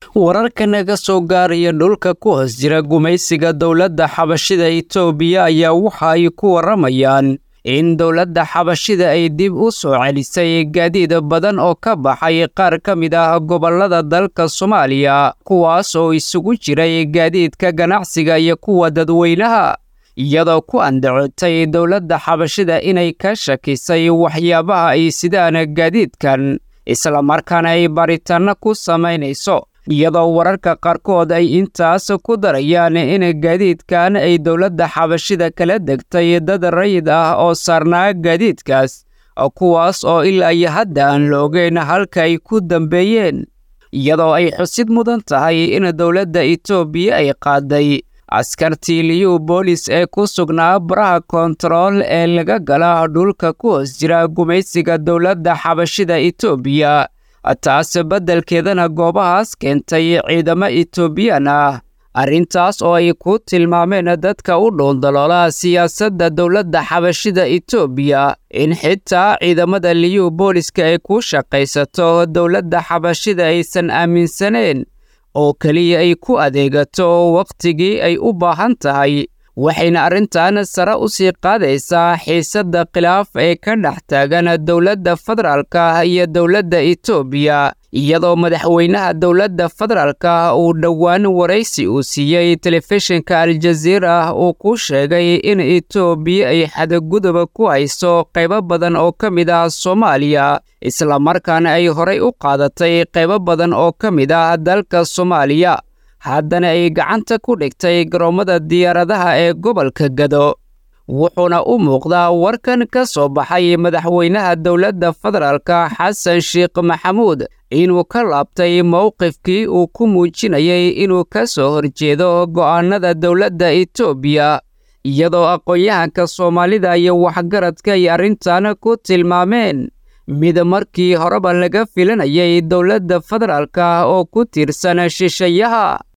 wararka naga soo gaaraya dhulka ku hoos jira gumaysiga dowladda xabashida itoobiya ayaa waxa ay ku warramayaan in dowladda xabashida ay dib u soo celisay gaadiid badan oo ka baxay qaar ka mid ah gobollada dalka soomaaliya kuwaas oo isugu jiray gaadiidka ganacsiga iyo kuwa dadweynaha iyadoo ku andacotay dowladda xabashida inay ka shakisay waxyaabaha ay sidaan gaadiidkan islamarkaana ay baaritaanno ku samaynayso iyadoo wararka qaarkood ay intaas ku darayaan in gaadiidkan ay dowladda xabashida kala degtay dad rayid ah oo saarnaa gaadiidkaas kuwaas oo ilaa iyo hadda aan la ogeyn halka ay ku dambeeyeen iyadoo ay xusid mudan tahay in dowladda itoobiya ay qaaday askartii liyu boolis ee ku sugnaa baraha koontarool ee laga gala dhulka ku hoos jira gumaysiga dowladda xabashida itoobiya taas beddelkeedana goobahaas keentay ciidamo etoobiyaan ah arrintaas oo ay ku tilmaameen dadka u dhuundaloola siyaasadda dowladda xabashida etoobiya in xitaa ciidamada liyu booliska ay ku shaqaysato dowladda xabashida aysan aaminsaneen oo keliya ay ku adeegato wakhtigii ay u baahan tahay waxayna arrintan sare u sii qaadaysaa xiisadda khilaaf ee ka dhex taagan dowladda federaalka iyo dowladda etoobiya iyadoo madaxweynaha dowladda federaalka uu dhowaan waraysi uu siiyey telefishinka aljaziira uu ku sheegay in etoobiya ay xadguduba ku hayso qaybo badan oo ka mid ah soomaaliya islamarkaana ay horay u qaadatay qaybo badan oo ka mid ah dalka soomaaliya haddana ay gacanta ku dhigtay garoommada diyaaradaha ee gobolka gado wuxuuna u muuqdaa warkan ka soo baxay madaxweynaha dowladda federaalka xasan sheekh maxamuud inuu ka laabtay mowqifkii uu ku muujinayay inuu ka soo horjeedo go'aannada dowladda etoobiya iyadoo aqoon-yahanka soomaalida iyo waxgaradka ay arrintan ku tilmaameen mid markii horeba laga filanayay dowladda federaalka oo ku tiirsan shishayaha